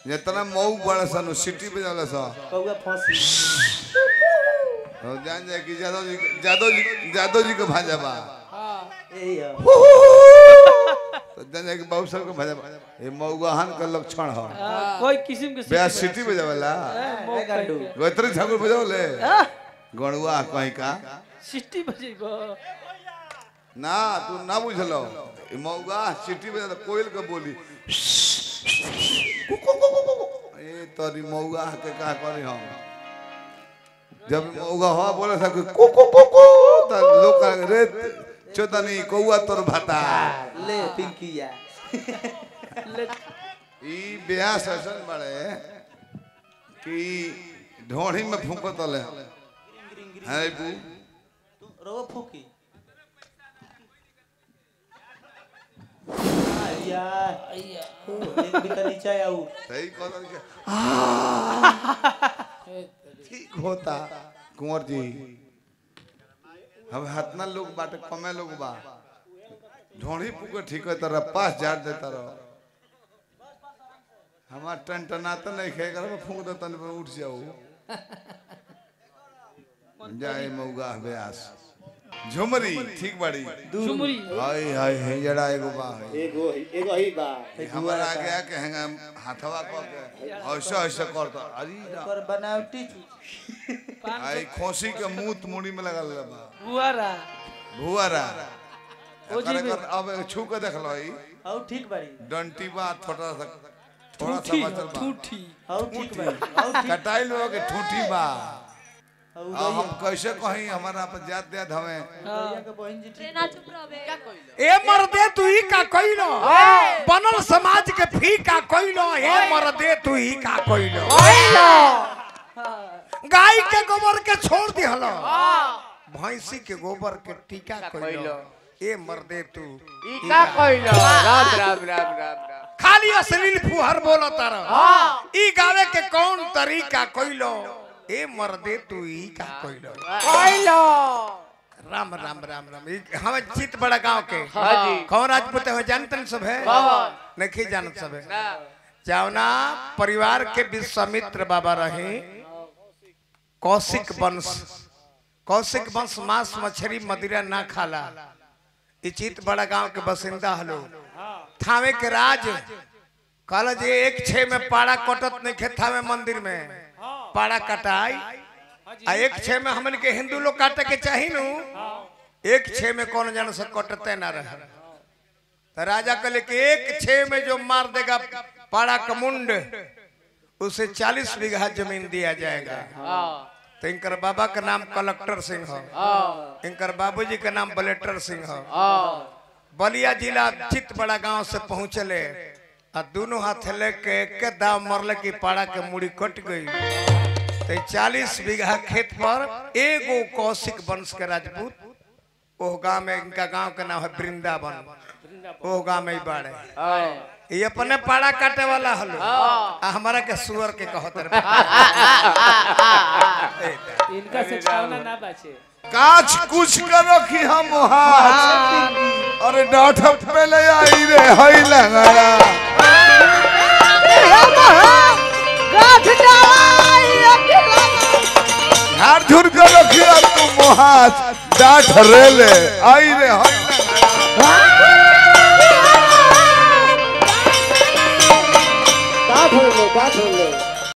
जितना मऊ बड़ा सन सिटी पे जाला सा कौआ फंसी तो जान जाए कि जादव जी जादव जी जादव जी को भाजा बा यही है तो जान जाए कि बाबू साहब को भाजा बा ये मऊगहन का लक्षण है हाँ, कोई किस्म के बेया सिटी पे जावला मौका गांडू। के। गोत्री ठाकुर बजावले गणुआ कहीं का सिटी बजेबो ना तू ना बुझलो ई मऊगा सिटी पे जाला कोयल के बोली ए तोरी मऊगा के का करी हम जब मऊगा हवा बोले था को को को को त लोग कहे, रे चोदनी कौआ तोर भाता ले पिंकिया ले ई ब्यास ऐसन बड़े कि ढोढ़ी में फूको तले है बू तू रो फूकी यार एक भी तो नीचे आऊ सही कहता कि ठीक होता कुंवर जी हम हतना लोग बाटे कमे लोग बा ढोढ़ी पुके ठीक है तरह पास झाड़ देता रहो हमार टन टनाता नहीं खे कर फूक दे तन पे उठ जाओ जाए मौगा ब्यास झुमरी ठीक बड़ी झुमरी हाय हाय हे जड़ा एगो बा है एगो एगो ही बा हमारा आगे आके हैंगा हाथवा को के ऐसा ऐसा करता अरे रा- पर बनावटी चीज आई खोसी के मुंह मुड़ी में लगल बा बुआरा भुआरा ओ जी एकर- में- एकर अब छू के देख लो ई आऊ ठीक बाड़ी डंटी बा थोड़ा सा थोड़ा सा ठूठी बचल बा ठूठी आऊ ठीक बाड़ी आऊ ठीक कटाई लोग के ठूठी बा आऊ आ हम कैसे कहीं हमारा पर जात जात हमें भैया के बहन जी ठीक ना चुप रहबे ए मर्दे तू ही का कइलो बनल समाज के फी का कइलो ए मर्दे तू ही का कइलो गाय के गोबर के छोड़ दिहलो भैंसी के गोबर के टीका कइलो ए मर्दे तू ई का कइलो राम राम राम राम राम खाली अश्लील फुहर बोलो तारा ई गावे के कौन तरीका कइलो ए मर्दे तू ही का कइलो कइलो राम राम राम राम ई हम चित बड़ा गांव के हाँ जी। कौन राजपूत है जानतन सब है कौन? नहीं जानत सब है ना जावना परिवार के विश्वामित्र बाबा रहे कौशिक वंश कौशिक वंश मांस मछली मदिरा ना खाला ई चित बड़ा गांव के बसिंदा हलो थावे के राज कहल जे एक छे में पाड़ा कटत नहीं खे थावे मंदिर में पाड़ा कटाई आ एक छे में हमन के हिंदू लोग काटे के चाही नु एक छे में कौन जान से कटते ना रहे तो राजा कहले कि एक छे में जो मार देगा पाड़ा का मुंड उसे चालीस बीघा जमीन दिया जाएगा हां तो इनकर बाबा का नाम कलेक्टर सिंह है हां इनकर बाबूजी का नाम बलेटर सिंह है हां बलिया जिला चित बड़ा गांव से पहुंचले आ दोनों हाथ लेके के दाव मरले की पाड़ा के मुड़ी कट गई तो चालीस बीघा खेत पर एगो कौशिक वंश के राजपूत ओह गांव में इनका गांव का नाम है वृंदावन ओह गांव में ही बाड़े हां ये अपने पाड़ा काटे वाला हलो आ हमारा के सुअर के कहत रहे इनका से छावना ना बचे काच कुछ कर रखी हम हाथ अरे डाठ पे ले आई रे हई लंगड़ा झाड़ झुर कर रखी अब तू हाथ डाठ रे ले आई रे हई लंगड़ा का छोड़ लो का छोड़ लो